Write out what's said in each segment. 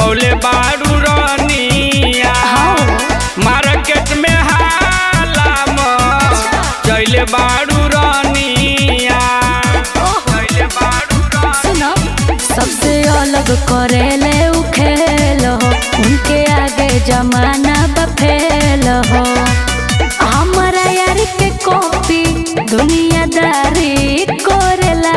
लगौले बारू रनिया मार्केट में हाला चैले बारू रनिया चैले बारू रनिया सुनो सबसे अलग करेले उ खेल हो उनके आगे जमाना बफेल हो हमारा यार के कॉपी दुनियादारी करेला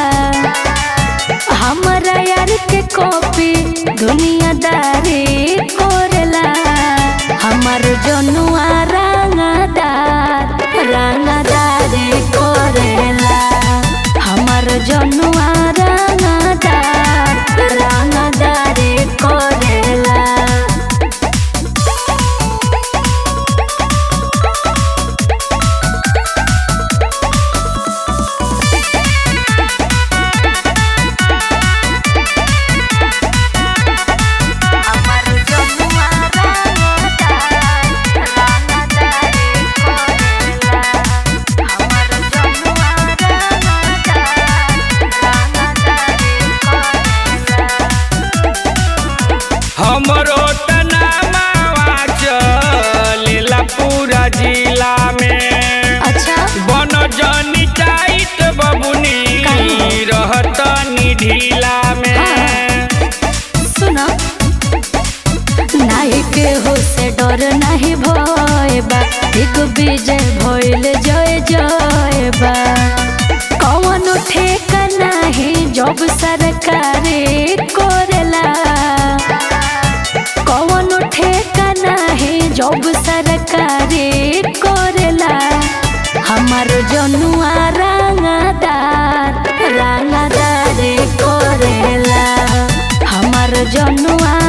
हमारा यार के कॉपी दुनियादारी करेला हमार जनुआ रंगदार रंगदारी करेला हमार जनुआ रंगदार रंगदारी करेला हमार जनुआ रंगदार रंगदारी करेला हमार जनुआ रंगदार रंगदारी करेला हमरो तनामावा चलेला पूरा जिला में अच्छा बन जनी टाइट बबुनी काहे? रहतनी ढीला में सुनो नाही के हो से डर नाही भय बा एक विजय भइल जय जय बा कौन ठेका नाही जब सरकारे करेला कौन ठेका नाही जब सरकारे करेला हमार जनुआ रंगदार रंगदार करेला हमार जनुआ